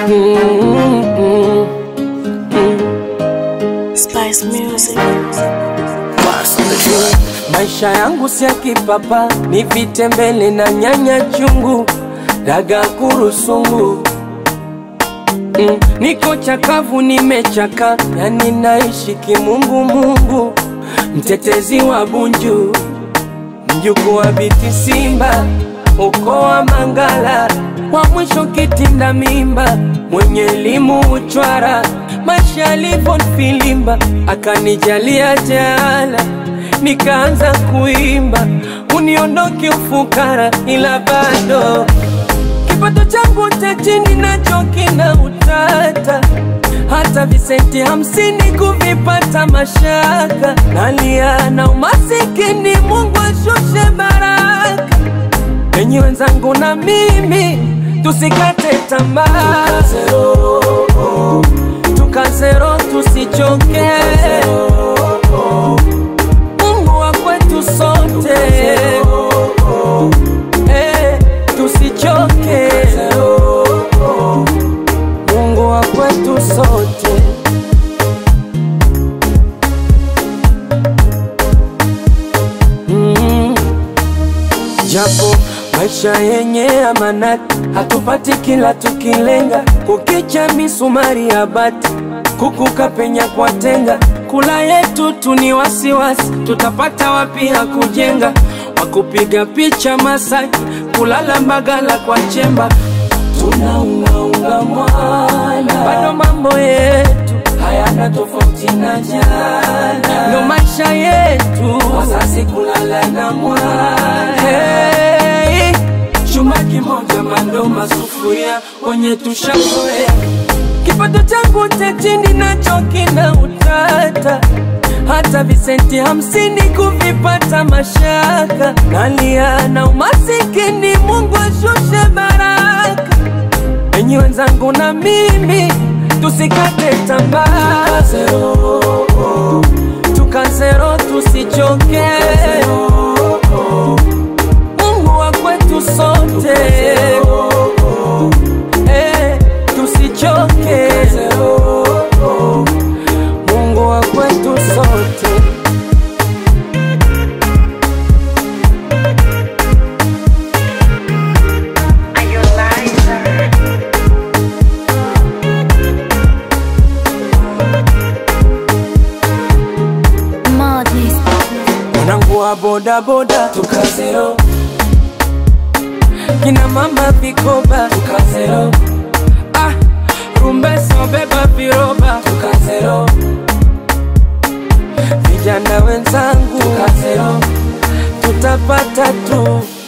Mm, mm, Spice Music. Maisha yangu si ya kipapa, ni vitembele na nyanya chungu, daga kurusungu. Mm, niko chakavu, nimechaka, yani naishi kimungu mungu, mtetezi wa Bunju, mjukuu wa Biti Simba, ukoo wa Mangala, wa mwisho kitinda mimba, mwenye elimu uchwara, maisha yalivyonifilimba, akanijalia jaala nikaanza kuimba, uniondoke ufukara, ila bado kipato changu cha chini nacho kina utata, hata visenti hamsini kuvipata mashaka, nalia na umasikini, Mungu ashushe baraka. Enyi wenzangu na mimi tusikate tamaa, tukazero tusichoke, Mungu wa kwetu sote, eh, tusichoke, Mungu wa kwetu sote. Mm. Japo maisha yenye amanati, hatupati kila tukilenga, kukicha misumari ya bati, kukuka penya kwa tenga, kula yetu tu ni wasiwasi, tutapata wapi ya kujenga, wakupiga picha Masaki, kulala Mbagala kwa chemba, tunaungaunga mwana, bado mambo yetu hayana tofauti na jana, ndo maisha yetu, wazazi kulala na mwana hey, chuma kimoja mandoma sufuria wenye tushazoea kipato changu cha chini nacho kina utata, hata visenti hamsini kuvipata mashaka, nalia na umasikini, Mungu ashushe baraka. Enyi wenzangu na mimi tusikate tamaa, tukazero tusichoke, Mungu wa kwetu sote, eh, tusichoke, Mungu wa kwetu sote. Madness. Mwanangu wa bodaboda tukazero, kina mama vikoba tukazero, ah, rumbeso beba viroba tukazero, vijana wenzangu tukazero, tutapata tu